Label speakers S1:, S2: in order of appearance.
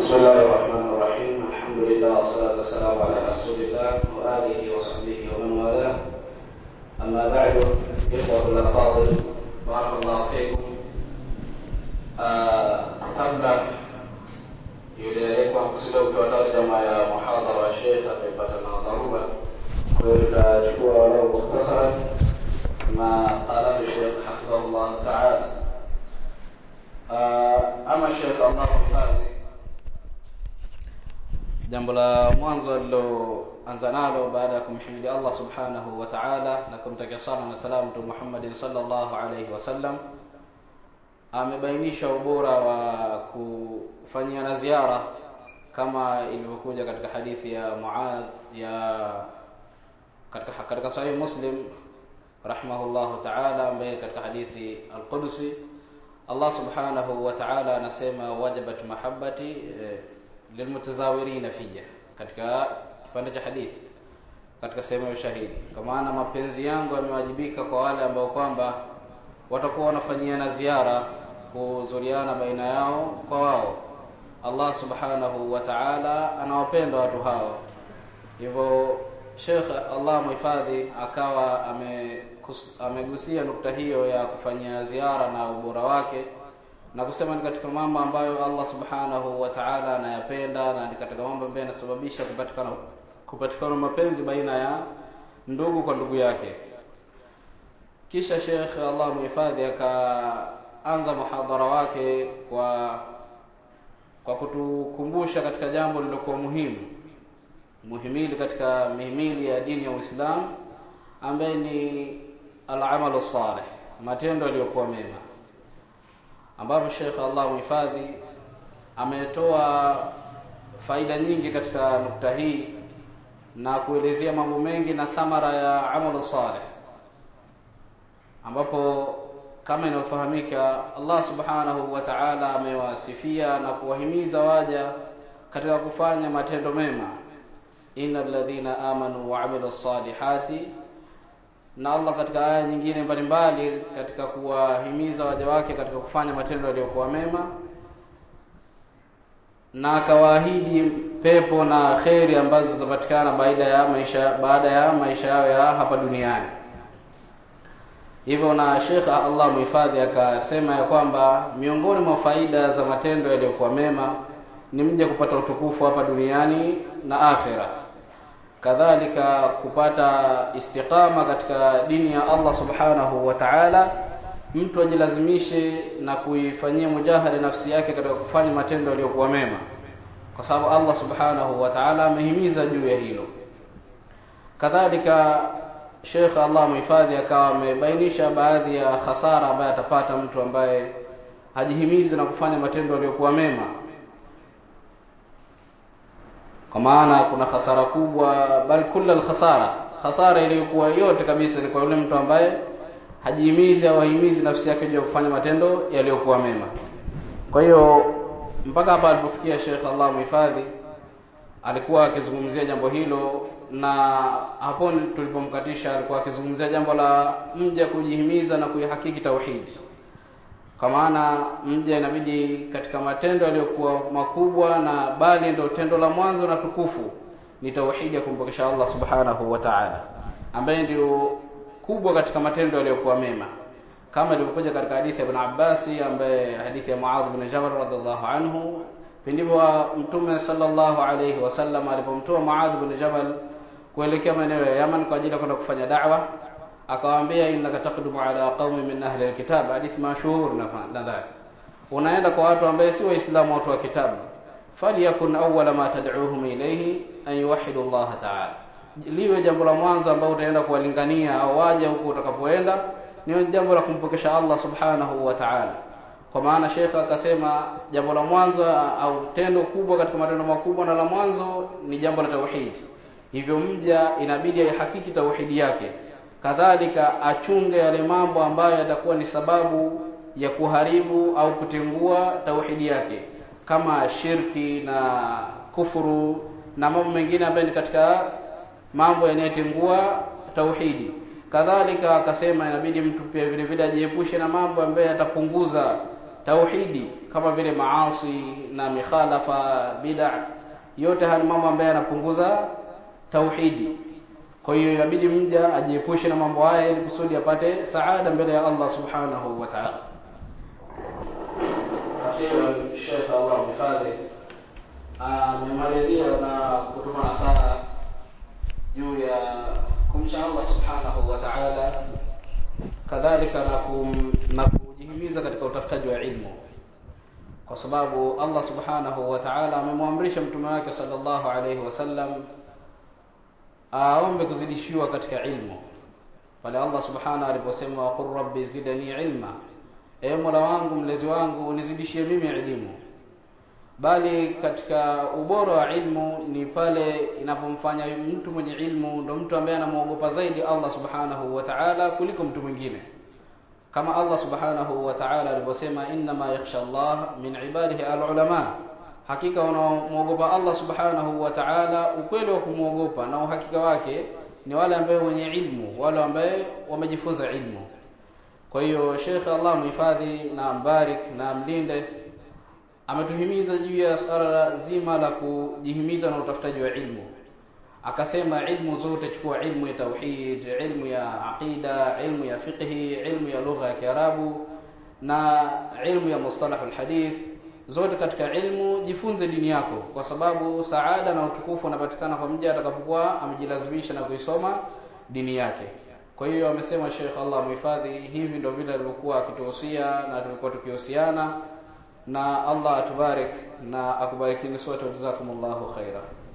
S1: بسم الله الرحمن الرحيم الحمد لله والصلاة والسلام على رسول الله وآله وصحبه ومن والاه أما بعد إخوة الأفاضل بارك الله فيكم آه، kabla yule kusudia kutoa tarjama ya muhadhara wa Sheikh ataipata na dharura. Kwa hiyo tutachukua walau mukhtasara ma qalahu Sheikh hafidhahullah taala. Ah, ama Sheikh Allah mhifadhi, jambo la mwanzo aliloanza nalo baada ya kumhimidi Allah subhanahu wa ta'ala na kumtakia sala na salamu Mtume Muhammadin sallallahu alayhi wasallam amebainisha ubora wa kufanyia na ziara kama ilivyokuja katika hadithi ya Muadh ya katika katika sahih Muslim rahimahullahu ta'ala ambaye katika hadithi al-Qudsi Allah subhanahu wa ta'ala anasema wajabat mahabbati eh, lilmutazawirina fiyya katika kipande cha hadithi katika sehemu ya ushahidi kwa maana mapenzi yangu yamewajibika kwa wale ambao kwamba watakuwa wanafanyia na ziara kuzuriana baina yao kwa wao Allah subhanahu wa ta'ala anawapenda watu hao hivyo Sheikh Allah muhifadhi akawa ame amegusia nukta hiyo ya kufanyia ziara na ubora wake na kusema ni katika mambo ambayo Allah subhanahu wa ta'ala anayapenda na ni katika mambo ambayo yanasababisha kupatikana kupatikana mapenzi baina ya ndugu kwa ndugu yake kisha Sheikh Allah muhifadhi akaanza muhadhara wake kwa kwa kutukumbusha katika jambo lilokuwa muhimu muhimili katika mihimili ya dini ya Uislamu ambaye ni al-amalu salih matendo yaliyokuwa mema ambapo Sheikh Allah muhifadhi ametoa faida nyingi katika nukta hii na kuelezea mambo mengi na thamara ya amalu salih ambapo kama inavyofahamika Allah subhanahu wa ta'ala amewasifia na kuwahimiza waja katika kufanya matendo mema innal ladhina amanu wa amilus salihati na Allah katika aya nyingine mbalimbali katika kuwahimiza waja wake katika kufanya matendo yaliyokuwa mema na akawaahidi pepo na kheri ambazo zitapatikana baada ya maisha baada ya maisha yao ya hapa duniani hivyo na Sheikh Allah muhifadhi akasema ya kwamba miongoni mwa faida za matendo yaliyokuwa mema ni mja kupata utukufu hapa duniani na akhera kadhalika kupata istiqama katika dini ya Allah subhanahu wa ta'ala mtu ajilazimishe na kuifanyia mujahada nafsi yake katika kufanya matendo yaliyokuwa mema kwa sababu Allah subhanahu wa ta'ala amehimiza juu ya hilo kadhalika Sheikh Allah muhifadhi akawa amebainisha baadhi ya hasara ambaye atapata mtu ambaye hajihimizi na kufanya matendo yaliyokuwa mema kwa maana kuna hasara kubwa bali kula alkhasara hasara iliyokuwa yote kabisa ni kwa yule mtu ambaye hajihimizi au hahimizi nafsi yake juu ya kufanya matendo yaliyokuwa mema kwa hiyo mpaka hapa alipofikia Sheikh Allah muhifadhi alikuwa akizungumzia jambo hilo na hapo tulipomkatisha alikuwa akizungumzia jambo la mja kujihimiza na kuihakiki tauhidi kwa maana mja inabidi katika matendo yaliyokuwa makubwa na bali ndio tendo la mwanzo na tukufu ni tauhidi ya kumpokesha Allah subhanahu wa ta'ala ambaye ndio kubwa katika matendo yaliyokuwa mema kama ilivyokuja katika hadithi ya Ibn Abbas ambaye hadithi ya Muadh bin Jabal radhiallahu anhu pindipo mtume sallallahu alayhi wasallam alipomtoa Muadh bin Jabal kuelekea maeneo ya Yaman kwa ajili ya kwenda kufanya da'wa akawaambia innaka taqdumu ala qaumi min ahli alkitab hadith mashhur nadhani unaenda kwa watu ambao si waislamu watu wa kitabu falyakun awwala ma tad'uhum ilayhi an yuwahhidu Allah ta'ala liwe jambo la mwanzo ambao utaenda kuwalingania au waje huko utakapoenda ni jambo la kumpokesha Allah subhanahu wa ta'ala kwa maana shekha akasema jambo la mwanzo au tendo kubwa katika matendo makubwa na la mwanzo ni jambo la tauhidi hivyo mja inabidi aihakiki tauhidi yake kadhalika achunge yale mambo ambayo yatakuwa ni sababu ya kuharibu au kutengua tauhidi yake kama shirki na kufuru na mambo mengine ambayo ni katika mambo yanayotengua tauhidi kadhalika akasema inabidi mtu pia vile vile ajiepushe na mambo ambayo yatapunguza tauhidi kama vile maasi na mikhalafa bid'a yote haya ni mambo ambayo yanapunguza tauhidi kwa hiyo inabidi mja ajiepushe na mambo haya ili kusudi apate saada mbele ya Allah subhanahu wa ta'ala akhiran Sheikh Allah mhifadhi amemalizia na kutupa nasaha juu ya kumcha Allah subhanahu wa ta'ala kadhalika na, kum, na kujihimiza katika utafutaji wa ilmu kwa sababu Allah subhanahu wa ta'ala amemwamrisha mtume wake sallallahu alayhi wasallam aombe kuzidishiwa katika ilmu pale Allah subhanahu aliposema waqur rabbi zidani ilma e mola wangu mlezi wangu unizidishie mimi elimu bali katika ubora wa ilmu ni pale inapomfanya mtu mwenye ilmu ndo mtu ambaye anamwogopa zaidi Allah subhanahu wa ta'ala kuliko mtu mwingine kama Allah subhanahu wa ta'ala alivyosema innama yakhsha Allah min ibadihi alulama hakika wanaomwogopa Allah subhanahu wa ta'ala ukweli wa kumwogopa na uhakika wake ni wale ambao wenye ilmu wale ambao wamejifunza ilmu kwa hiyo Sheikh Allah muhifadhi na mbarik na mlinde ametuhimiza juu ya swala zima la kujihimiza na utafutaji wa ilmu akasema ilmu zote chukua ilmu ya tauhid ilmu ya aqida ilmu ya fiqhi ilmu ya lugha ya kiarabu na ilmu ya mustalah alhadith zote katika ilmu jifunze dini yako kwa sababu saada na utukufu unapatikana kwa mja atakapokuwa amejilazimisha na kuisoma dini yake kwa hiyo amesema Sheikh Allah muhifadhi hivi ndio vile alivyokuwa akituhusia na tulikuwa tukihusiana na Allah atubarik na akubarikini sote jazakumullahu khaira